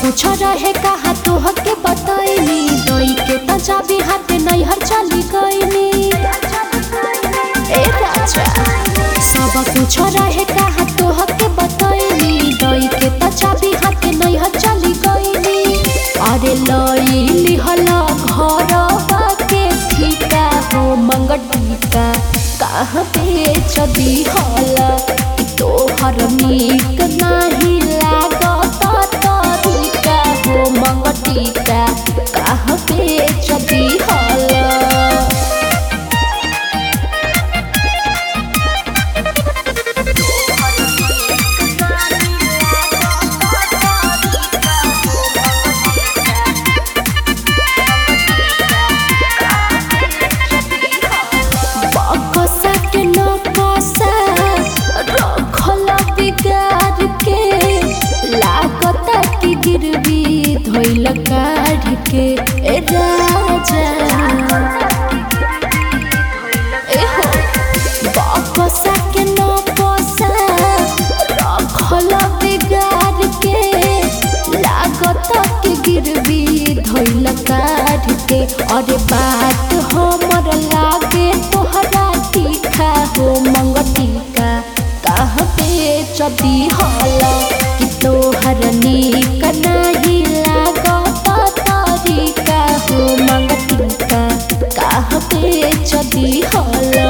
कुछ रहे कहा तोह के बतैनी दई के त चाबी हाथ नैहर चली गईनी ए राजा सब कुछ रहे कहा तोह के बतैनी दई के त चाबी हाथ नैहर चली गईनी अरे लईली हला घर के ठीका हो मंगटिका कहाँ बेच दी हला तोहर नीक नाही लागत तरीका हो मंगटिका कहाँ बेच दी हला बकसा के नकसा रखल बिगाड़ के लागत कि गिरवी धोइल काढ़ के ए राजा एहो बकसा के नकसा रखल बिगाड़ के लागत कि गिरवी धोइल काढ़ के अरे बात हमर लागे तोहरा तीखा हो मंगटिका कहाँ बेच दी हला कि तोहर नीक नाही लागत तरीका हो मंगटिका कहाँ बेच दी हला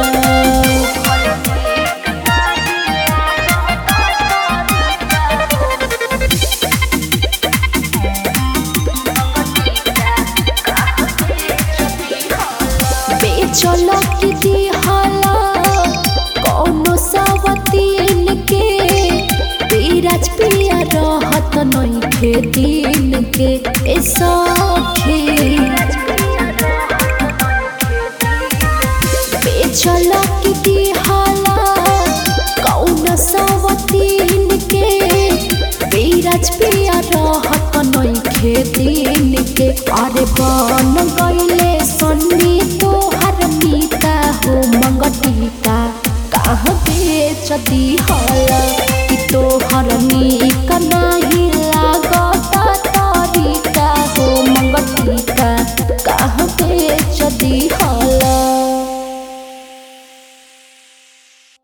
बेचल की दिहला कौनो सवतीन के पीराज पिया रहत नइखे दिन के ए सखी बेचल की दिहला कौनो सवतीन के पीराज पिया रहत नइखे दिन के अरे बन गइले सन्नी तोहर मीता हो मंगटिका कहाँ बेच दी हला कि तोहर नीक नाही